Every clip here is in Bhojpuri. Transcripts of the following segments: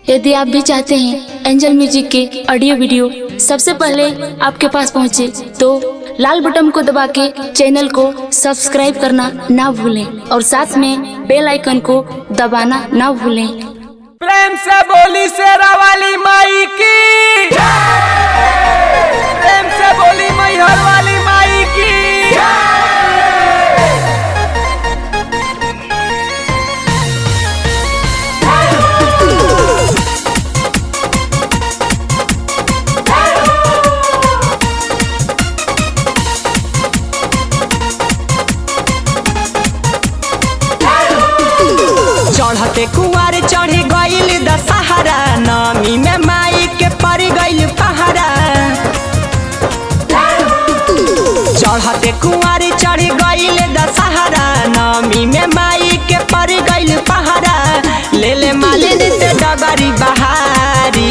यदि आप भी चाहते हैं एंजल म्यूजिक के ऑडियो वीडियो सबसे पहले आपके पास पहुंचे तो लाल बटन को दबा के चैनल को सब्सक्राइब करना ना भूलें और साथ में बेल आइकन को दबाना ना भूलें प्रेम से बोली शेरा वाली माई की प्रेम से बोली मैहर वाली माई की चढ़ते कुआर चढ़ गईल दशहरा नमी में माई के पड़ गईल पहरा चढ़ते कुआर चढ़ गईल दशहरा नमी में माई के पड़ गईल पहरा ले ले मालिन से डगरी बहारी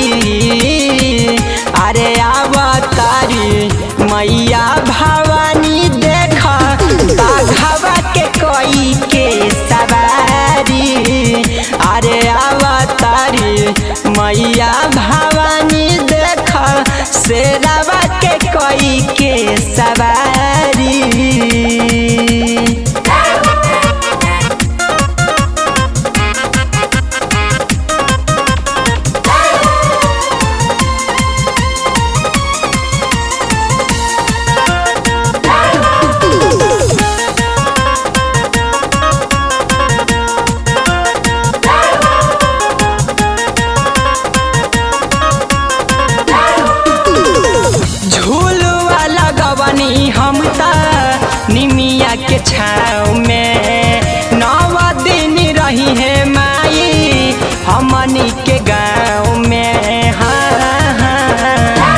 अरे आवतारी मैया भवानी देख बाघवा के कोई के सवारी अरे आवतारी मैया भवानी देख शेरावा के कोई के सवारी झूलवा लगवनी हम त निमिया के छाव में नव दिन रही है माई हमनी के गाँव में हाँ हाँ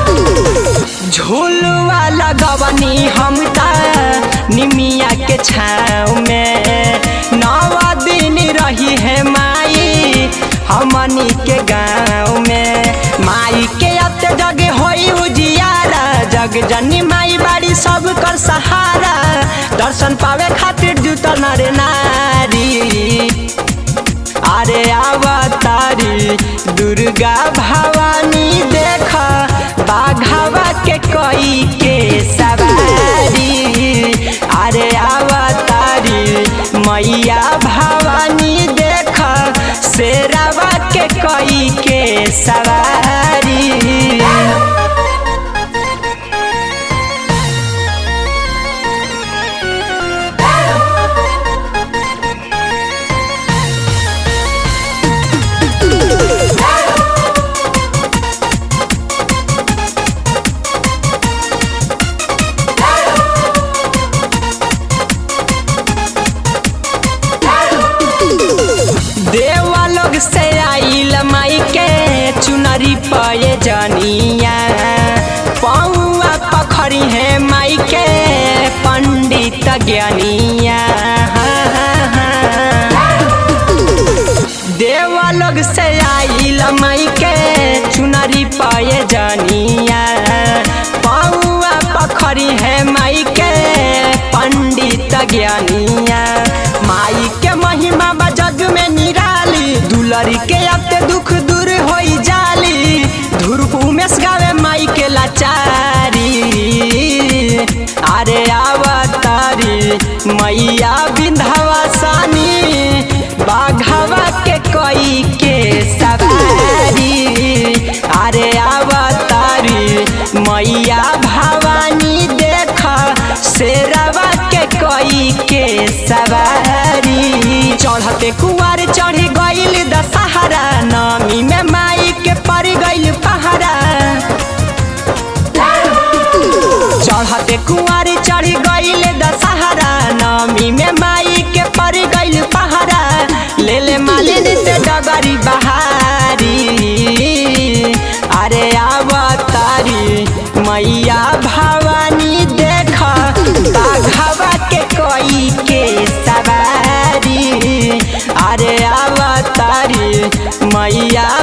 झूलवा लगवनी हम त निमिया के छाव में नव दिन रही है माई हमनी के गाँव में माई के अत जग होई उजियारा जग जनी माई बाड़ी सब कर सहारा दर्शन पावे खातिर जुटल नर नारी अरे अवतारी दुर्गा भवानी देख बाघवा के कोई के सवारी अरे अवतारी मैया भवानी देख शेरावा के कोई के सवारी देवा लोग से आइल माई के चुनरी पये जनिया पौआ पखरी है माई के पंडित ज्ञानिया हाँ, हाँ, हाँ। देवा लोग से आइल माई के चुनरी पये जनिया पौआ पखरी है माई के पंडित ज्ञानिया माई के महिमा बा जग में निराली दुलरी के अब ते दुख दूर होई जाली धुरप उमेश गावे माई के लाचारी अरे आवतारी मैया बिंधवासानी बाघवा के कोई के सवारी अरे आवतारी मैया भवानी देख शेरवा के कोई के सवारी चढ़ते कुआर चढ़ गईल दशहरा नमी में माई के पड़ गईल पहरा चढ़ते कुआर चढ़ गईल दशहरा नमी में माई के पड़ गईल पहरा ले ले मालिन से डगरी बहारी अरे आवतारी मैया भवानी देख बाघवा के कोई के सवारी अरे आवतारी मैया